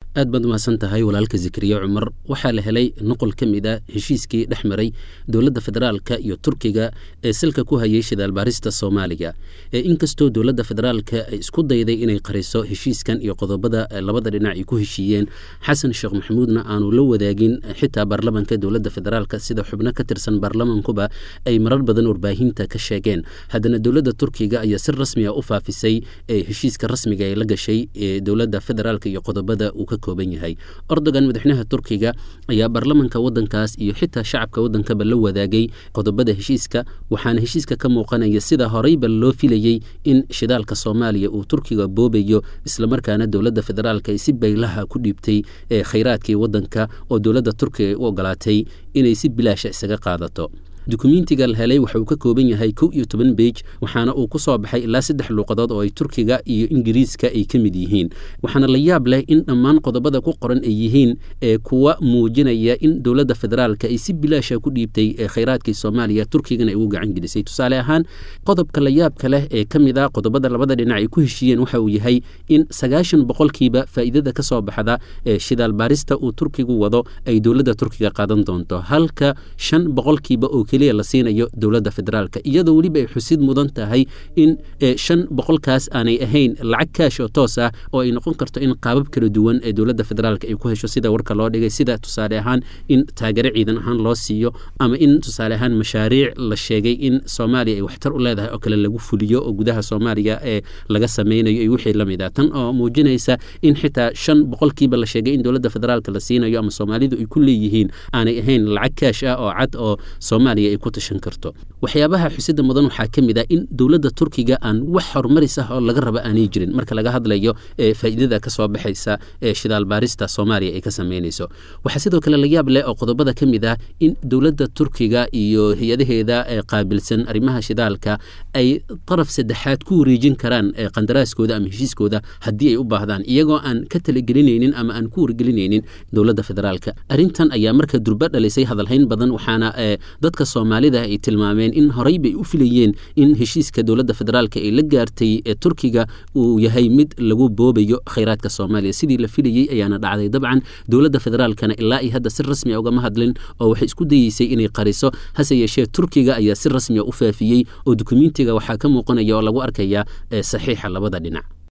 aad baad umahadsan tahay walaalka zikriye cumar waxaa la helay nuqol ka mid a heshiiskii dhex maray dowladda federaalka iyo turkiga ee salka ku hayay shidaalbaarista soomaaliya inkastoo dowladda federaalka ay isku dayday inay qariso heshiiskan iyo qodobada labada dhinac ay ku heshiiyeen xasan sheekh maxamuudna aanu la wadaagin xitaa baarlamanka dowladda federaalka sida xubno ka tirsan baarlamankuba ay marar badan warbaahinta ka sheegeen haddana dowladda turkiga ayaa si rasmiga u faafisay heshiiska rasmiga ee la gashay ee dowladda federaalka iyo qodobada uu ka kooban yahay ordogan madaxweynaha turkiga ayaa baarlamanka wadankaas iyo xitaa shacabka wadankaba la wadaagay qodobada heshiiska waxaana heshiiska ka muuqanaya sida horeyba loo filayey in shidaalka soomaaliya uu turkiga boobayo islamarkaana dowladda federaalka ay si baylaha ku dhiibtay ee khayraadkii wadanka oo dowladda turkiga u ogolaatay inay si bilaasha isaga qaadato dukumentiga la helay waxa uu ka kooban yahay kow iyo toban beij waxaana uu ku soo baxay ilaa saddex luuqadood oo ay turkiga iyo ingiriiska ay ka mid yihiin waxaana la yaab leh in dhammaan qodobada ku qoran ay yihiin ee kuwa muujinaya in dowladda federaalka ay si bilaasha ku dhiibtay ee khayraadkii soomaaliya turkigana ay ugu gacan gelisay tusaale ahaan qodobka la yaabka leh ee ka mid a qodobada labada dhinac ay ku heshiiyeen waxa uu yahay in sagaashan boqolkiiba faa'iidada ka soo baxda ee shidaal baarista uu turkigu wado ay dowladda turkiga qaadan doonto halka shan boqolkiiba oo keliya la siinayo dowladda federaalka iyadoo weliba ay xusid mudan tahay in shan boqolkaas aanay ahayn lacag kaash oo toos ah oo ay noqon karto in qaabab kala duwan ee dowladda federaalka ay ku hesho sida warka loo dhigay sida tusaale ahaan in taageero ciidan ahaan loo siiyo ama in tusaale ahaan mashaariic la sheegay in soomaaliya ay waxtar u leedahay oo kale lagu fuliyo oo gudaha soomaaliya ee laga sameynayo iyo wixii la mid ah tan oo muujinaysa in xitaa shan boqolkiiba la sheegay in dowladda federaalka la siinayo ama soomaalidu ay ku leeyihiin aanay ahayn lacag kaash ah oo cad oo soomaaliya ay ku tashan karto waxyaabaha xusida mudan waxaa ka mid ah in dowladda turkiga aan wax horumaris ah oo laga raba aanay jirin marka laga hadlayo ee faa'iidada ka soo baxaysa ee shidaal baarista soomaaliya ay ka sameynayso waxaa sidoo kale la yaab leh oo qodobada ka mid ah in dowladda turkiga iyo hay-adaheeda ee qaabilsan arrimaha shidaalka ay daraf saddexaad ku wareejin karaan qandaraaskooda ama heshiiskooda haddii ay u baahdaan iyagoo aan ka talagelinaynin ama aan ku wargelinaynin dowladda federaalka arrintan ayaa marka durba dhalisay hadalhayn badan waxaana dadka soomaalida ay tilmaameen in horey bay u filayeen in heshiiska dowladda federaalka ay la gaartay ee turkiga uu yahay mid lagu boobayo khayraadka soomaaliya sidii la filayey ayaana dhacday dabcan dowladda federaalkana ilaa iyo hadda si rasmi a ugama hadlin oo waxay isku dayeysay inay qariso hase yeeshee turkiga ayaa si rasmi a u faafiyey oo dukumentiga waxaa ka muuqanaya oo lagu arkaya saxiixa labada dhinac